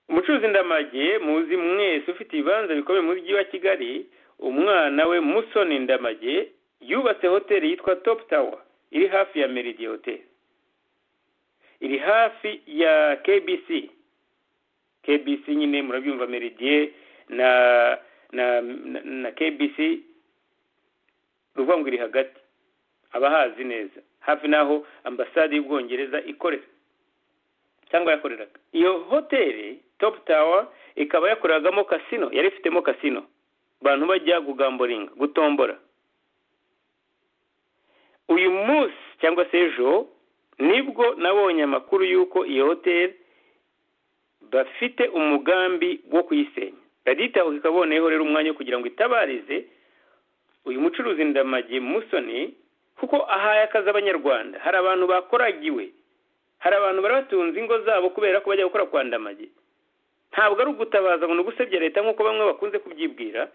umucuruzi ndamage muzi mwese ufite ibibanza bikomeye mu mujyi wa kigali umwana we musoni ndamage yubatse hoteli yitwa topu tawa iri hafi ya meridi hoteli iri hafi ya kbc kbc nyine murabyumva meridiye na na na kbc ngo iri hagati abahazi neza hafi n'aho ambasade y'ubwongereza ikorera cyangwa yakoreraga iyo hoteli topu tawa ikaba yakoreragamo kasino yari ifitemo kasino abantu bajya gugamboringa gutombora uyu munsi cyangwa se ejo nibwo nabonye amakuru y'uko iyo hoteli bafite umugambi wo kuyisenya radita ikaboneyeho rero umwanya wo kugira ngo itabarize uyu mucuruzi ndamage musoni kuko ahaye akazi abanyarwanda hari abantu bakoragiwe hari abantu bari batunze ingo zabo kubera ko bajya gukora kwa ndamage ntabwo ari ugutabaza ngo ni ugusebya leta nk'uko bamwe bakunze kubyibwira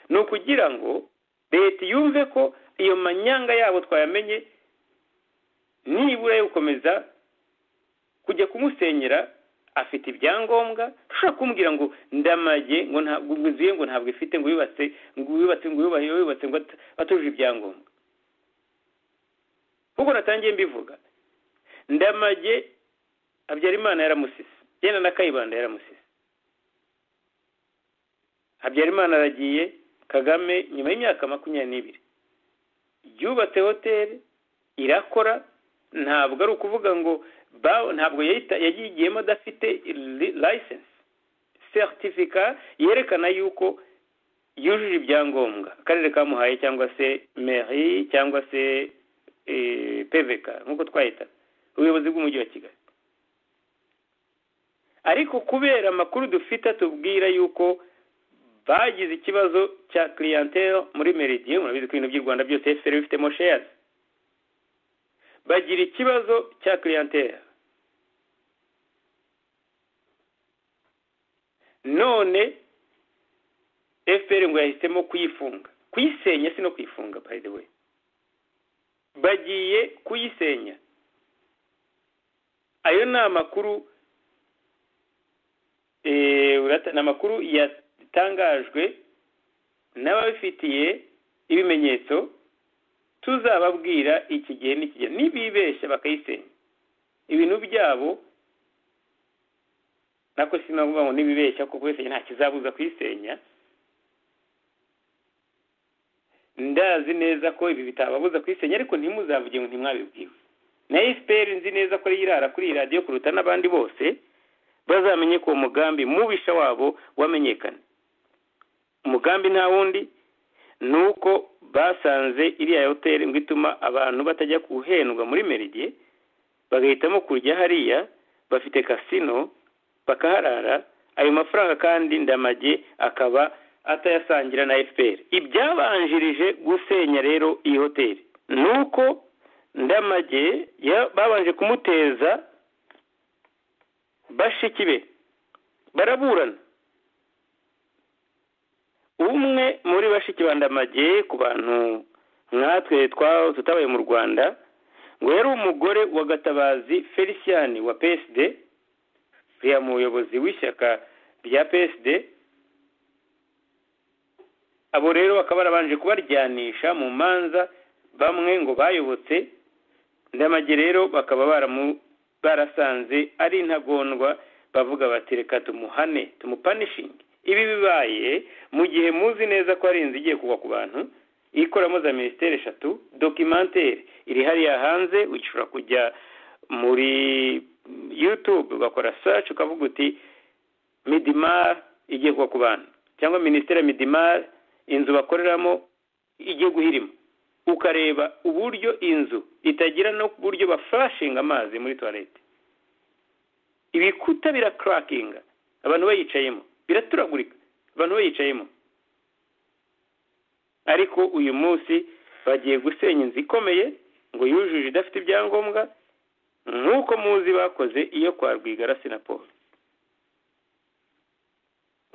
ni ukugira ngo leta yumve ko iyo manyanga yabo twayamenye nibura yo gukomeza kujya kumusenyera afite ibyangombwa ushobora kumubwira ngo ndamage ngo ntabwo nguzuye ngo ntabwo ifite ngo yubatse ngo yubatse ngo yubahe yubatse ngo atuje ibyangombwa kuko natangiye mbivuga ndamage habyarimana yaramusise yenda na kayibanda yaramusise habyarimana aragiye kagame nyuma y'imyaka makumyabiri n'ibiri yubatse hoteli irakora ntabwo ari ukuvuga ngo ntabwo yagiyemo adafite layisensi seritifika yerekana yuko yujuje ibyangombwa akarere kamuhaye cyangwa se meri cyangwa se peveka nk'uko twahita ubuyobozi bw'umujyi wa kigali ariko kubera amakuru dufite atubwira yuko bagize ikibazo cya clientele muri meridiyo murabizi ko ibintu by'u rwanda byose efuperi bifitemo sheyazi bagira ikibazo cya clientele none efuperi ngo yahisemo kuyifunga kuyisenya si no kuyifunga by the way bagiye kuyisenya ayo ni amakuru ni amakuru yatangajwe n'ababifitiye ibimenyetso tuzababwira iki gihe n'ikigihe nibibeshya bakayisenya ibintu byabo nako sinavuga ngo nibibeshya kuko kubisenya nta kizabuza kuyisenya ndazi neza ko ibi bitababuza kuyisenya ariko ntimuzavuge ngo ntimwabibwiwe na efuperi nzi neza ko ariyo irara kuri iyi radiyo kuruta n'abandi bose bazamenye ko uwo mugambi mubisha wabo wamenyekane umugambi nta wundi ni uko basanze iriya hoteli ngo ituma abantu batajya guhendwa muri meridiye bagahitamo kujya hariya bafite kasino bakaharara ayo mafaranga kandi ndamage akaba atayasangira na efuperi ibyabanjirije gusenya rero iyi hoteli ni uko ndamage babanje kumuteza bashiki be baraburana umwe muri bashiki ba ndamage ku bantu nkatwe tutabaye mu rwanda ngo yari umugore wa gatabazi felicien wa psd uriya muyobozi w'ishyaka rya psd abo rero bakaba barabanje kubaryanisha mu manza bamwe ngo bayobotse ndamage rero bakaba baramu barasanze ari intagondwa bavuga bati reka tumuhane tumupanishinge ibi bibaye mu gihe muzi neza ko hari inzu igiye kugwa ku bantu ikoramo za minisiteri eshatu dokimantere iri hariya hanze ushobora kujya muri yutube ugakora saci ukavuga uti midimari igiye kugwa ku bantu cyangwa minisiteri ya midimari inzu bakoreramo igiye guhirima ukareba uburyo inzu itagira no ku buryo bafashinga amazi muri tuwarete ibikuta birakarakinga abantu bayicayemo biraturagurika abantu bayicayemo ariko uyu munsi bagiye gusenya inzu ikomeye ngo yujuje idafite ibyangombwa nk'uko muzi bakoze iyo kwa rwigara sinaporo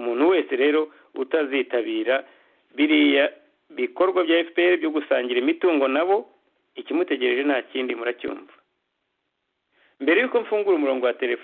umuntu wese rero utazitabira biriya bikorwa bya fpr byo gusangira imitungo nabo ikimutegereje nta kindi muracyumva mbere y'uko mfungura umurongo wa telefone